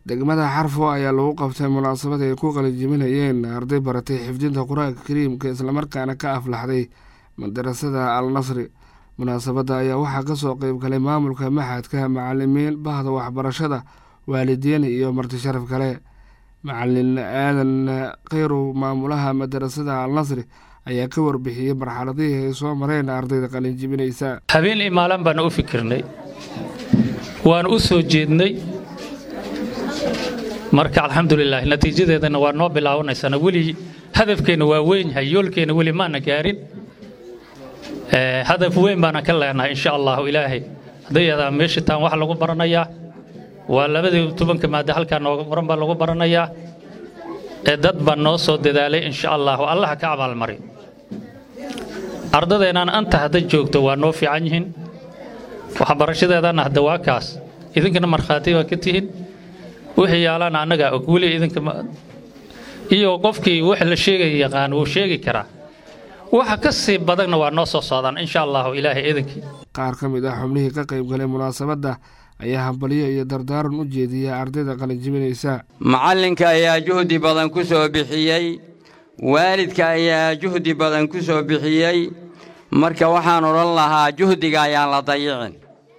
degmada xarfo ayaa lagu qabtay munaasabad ay ku qalinjibinayeen arday baratay xifdinta qur-aanka kariimka islamarkaana ka aflaxday madarasada al nasri munaasabadda ayaa waxaa kasoo qeyb galay maamulka maxadka macalimiin bahda waxbarashada waalidiin iyo marti sharaf kale macalin aadan kheyrow maamulaha madarasada al nasri ayaa ka warbixiyey marxaladihii ay soo mareen ardayda qalinjibinaysa habeen iyo maalin baan u fikirnay waan u soo jeednay marka alxamdulilah natiijadeedana waa noo bilaabanaysaana weli hadafkeenna waa weyn yahay yoolkeenna weli maana gaarin hadaf weyn baana ka leenahay insha allahu ilaahay haddayadaa meesha taan wax lagu baranayaa waa labadii tobanka maada halkaa nooga qoran baa lagu baranayaa ee dad baa noo soo dadaalay insha allahu allaha ka abaalmari ardadeenaan anta hadda joogto waa noo fiican yihiin waxbarashadeedana hadda waa kaas idinkana markhaati baa ka tihiin wixii yaalana annagaa og weli idinka iyo qofkii wax la sheegaya yaqaan wuu sheegi karaa waxa ka sii badanna waa noo soo socdaan insha allahu ilaahay idinkii qaar ka mid ah xubnihii ka qayb galay munaasabadda ayaa hambalyo iyo dardaaran u jeediyay ardayda qalinjibinaysa macallinka ayaa juhdi badan ku soo bixiyey waalidka ayaa juhdi badan ku soo bixiyey marka waxaan odhan lahaa juhdiga ayaan la dayicin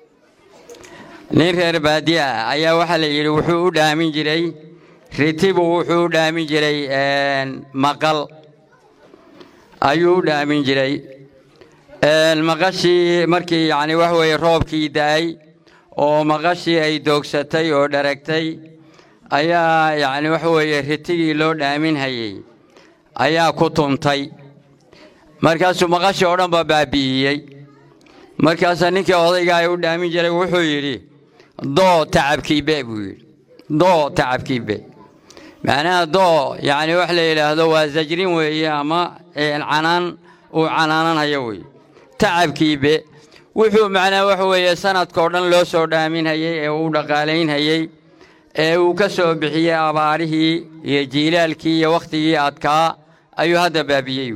nin reer baadiye ah ayaa waxaa la yidhi wuxuu u dhaamin jiray ritibu wuxuu u dhaamin jiray maqal ayuu u dhaamin jiray maqashii markii yacni wax weeye roobkii da'ay oo maqashii ay doogsatay oo dharagtay ayaa yacni wax weeye ritigii loo dhaamin hayey ayaa ku tumtay markaasuu maqashii oo dhan ba baabi'iyey markaasaa ninkii odayga ay u dhaamin jiray wuxuu yidhi doo tacabkiibe buu yidhi doo tacabkiibe macnaha doo yacni wax la yidhaahdo waa sajrin weeye ama canaan uu canaananhayo weeye tacabkiibe wuxuu macnaha wax weeye sanadkao dhan loo soo dhaaminhayey ee uu dhaqaalaynhayey ee uu ka soo bixiyey abaarihii iyo jiilaalkii iyo wakhtigii adkaa ayuu hadda baabiyey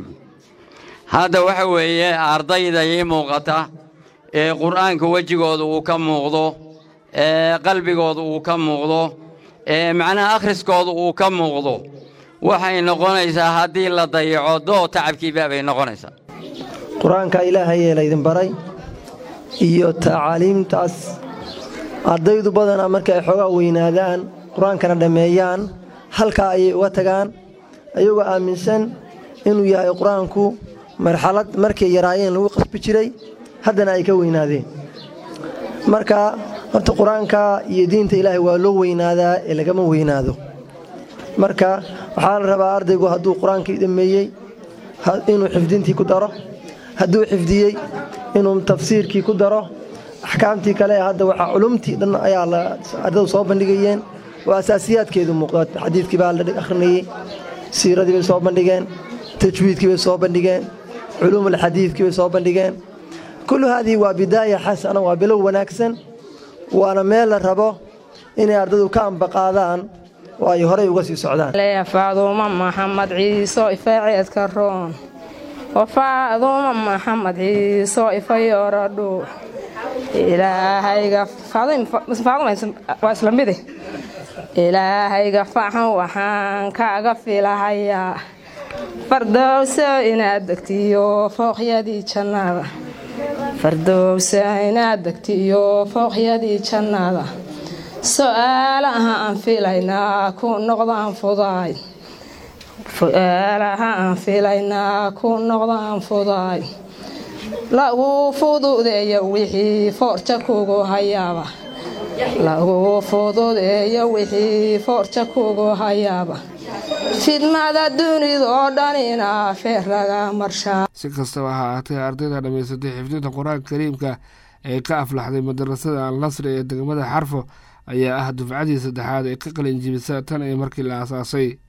hadda waxa weeye ardayda ii muuqata ee qur'aanka wejigooda uu ka muuqdo ee qalbigooda uu ka muuqdo ee macnaha akhriskooda uu ka muuqdo waxay noqonaysaa haddii la dayaco doo tacabkiiba bay noqonaysaa qur-aanka ilaahayee laydin baray iyo tacaaliimtaas ardaydu badanaa marka ay xoogaa weynaadaan qur-aankana dhammeeyaan halkaa ayay uga tagaan ayagoo aaminsan inuu yahay qur-aanku marxalad markay yaraayeen lagu qasbi jiray haddana ay ka weynaadeen marka horta qur-aanka iyo diinta ilaahay waa loo weynaadaa ee lagama weynaado marka waxaa la rabaa ardaygu hadduu qur-aankii dhammeeyey inuu xifdintii ku daro hadduu xifdiyey inuu tafsiirkii ku daro axkaamtii kale hadda waxaa culumtii dhan ayaa ardadu soo bandhigayeen oo asaasiyaadkeedu muuqda xadiidkii baa la akhrinayey siiradii bay soo bandhigeen tajwiidkii bay soo bandhigeen culuumulxadiidkii bay soo bandhigeen kullu haadii waa bidaaya xasana waa bilow wanaagsan waana meel la rabo inay ardadu ka ambaqaadaan oo ay horay uga sii socdaan faaduuma maxamed ciiso ifaaceedka roon wafaaduuma maxamed ciiso ifayoradhu ilaahayga waa isla mide ilaahayga faxan waxaan kaaga filahayaa fardowso inaad degtiyo fooqyadii jannada fardowso inaad degtiyo fooqyadii jannada su'aalaha aan filaynaa ku noqdaan fudaay su'aalaha aan filaynaa ku noqdaan fudaay lagu fududeeyo wixii foorja kugu hayaaba lagu fududeeyo wixii foorja kugu hayaaba fidmada dunidoo dhanina feer laga marshaa si kastaba ha ahaatee ardayda dhammaysatay xifdinta qur-aanka kariimka ee ka aflaxday madarasada al nasri ee degmada xarfo ayaa ah dufcadii saddexaad ee ka qalin jibisa tan iyo markii la aasaasay